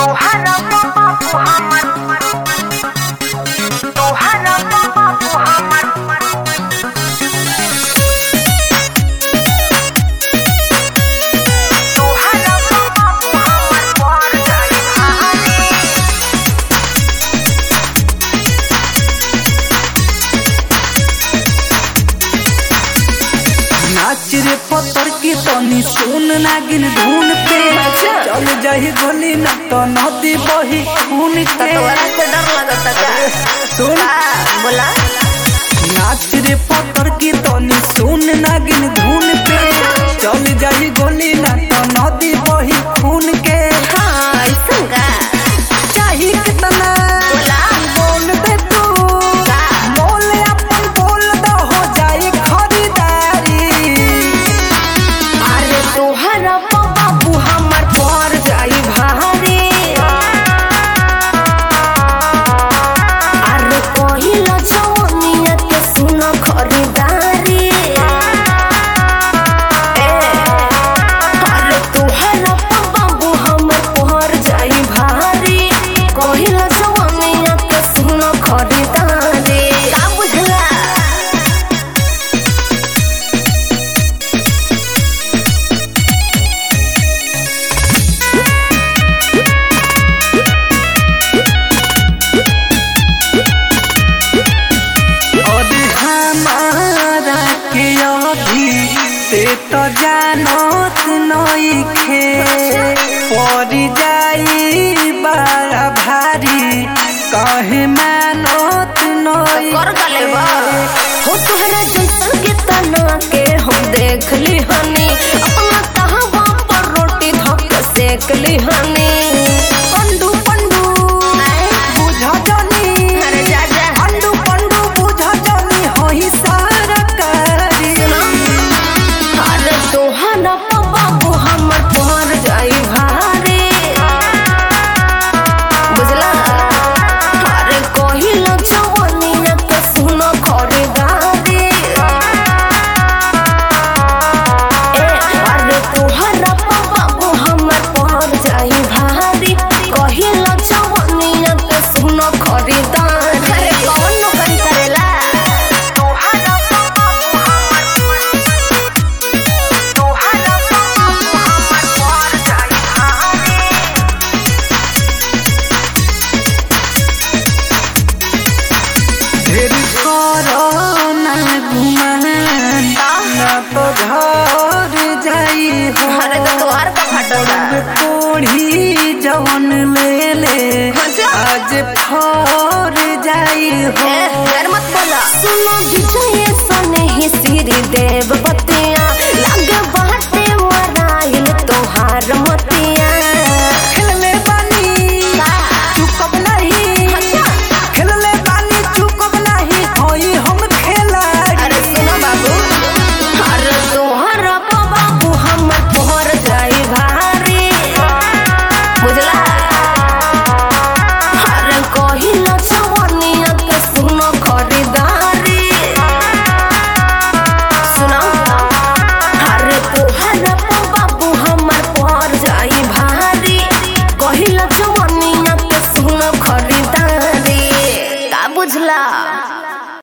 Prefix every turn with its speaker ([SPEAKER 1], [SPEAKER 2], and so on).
[SPEAKER 1] तोहरा बाबू हमर तोहरा बाबू हमर तोहरा बाबू हमर पर जाई भारी
[SPEAKER 2] नाच रे पत्थर की तनी सुन नागिन धुन पे चल जाही गली न तो नदी बही खून के
[SPEAKER 1] तोरा से डर लगता का
[SPEAKER 2] सुन
[SPEAKER 1] बोला
[SPEAKER 2] नाच रे पत्थर की तनी सुन नागिन धुन पे चल जाही गली न तो नदी बही खून के
[SPEAKER 1] हाँ ऐसा का
[SPEAKER 2] चाही कितना
[SPEAKER 1] बोला
[SPEAKER 2] बोल दे तू
[SPEAKER 1] का
[SPEAKER 2] बोल अपन बोल दो हो जाए खरीदारी
[SPEAKER 1] अरे तोहरा बाबू हमर पर जाई भारी अरे पहिला जवनिया के सुन खरीदारी ए, अरे तोहरा बाबू हमर पर जाई भारी पहिला जवनिया के सुन खरीदारी का बुझला
[SPEAKER 2] और हमारा के अभी से तो जानत नइखे पड़ी जाई बड़ा भारी कहे मानत
[SPEAKER 1] कर गले बा
[SPEAKER 2] नइखे
[SPEAKER 1] हो तोहरा जैसन के तना के हम देख ली हनी अपना तहवा पर रोटी धक सेक ली हनी पंडू पंडू
[SPEAKER 2] बुझ जानी
[SPEAKER 1] अरे जा जा
[SPEAKER 2] पंडू पंडू बुझ जानी होई सरकारी
[SPEAKER 1] सुनो अरे तोहरा बाबू हमर पर जाई भारी बुझला अरे कहिला जवनिया के सुन खरीदारी ए अरे तोहरा बाबू हमर पर जाई भारी कहिला जवनिया के सुन खरीदारी अरे कौन नौकरी करेला तोहरा बाबू हमर तोहरा बाबू हमर पर जाई भारी
[SPEAKER 2] ढेर करो ना गुमान ना तो घर जाई हो
[SPEAKER 1] अरे तो तोहार का फटोला
[SPEAKER 2] कोढ़ी जवन ले ले
[SPEAKER 1] अच्छा।
[SPEAKER 2] आज फर जाई हो
[SPEAKER 1] ए, डर मत बोला सुनो विजय सने ही सिरी देव बतिया